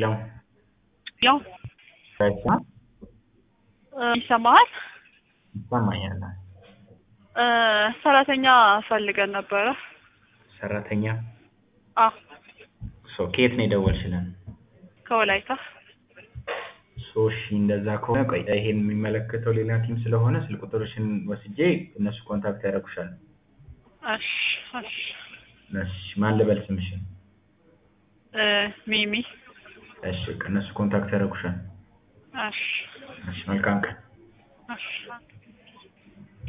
ሄሎ ያው ከዛ ይሰማሃል? ይሰማኛል። እ ሰራተኛ ፈልገን ነበረ። ሰራተኛ አዎ ሶ ከየት ነው የደወልሽልን? ከወላይታ ሶ እሺ እንደዛ ከሆነ ቆይ ይሄን የሚመለከተው ሌላ ቲም ስለሆነ ስልክ ቁጥርሽን ወስጄ እነሱ ኮንታክት ያደርጉሻል። እሺ እሺ እሺ ማን ልበል ስምሽን? እ ሚሚ እሺ በቃ እነሱ ኮንታክት ያደርጉሻል። እሺ እሺ መልካም ቀን። እሺ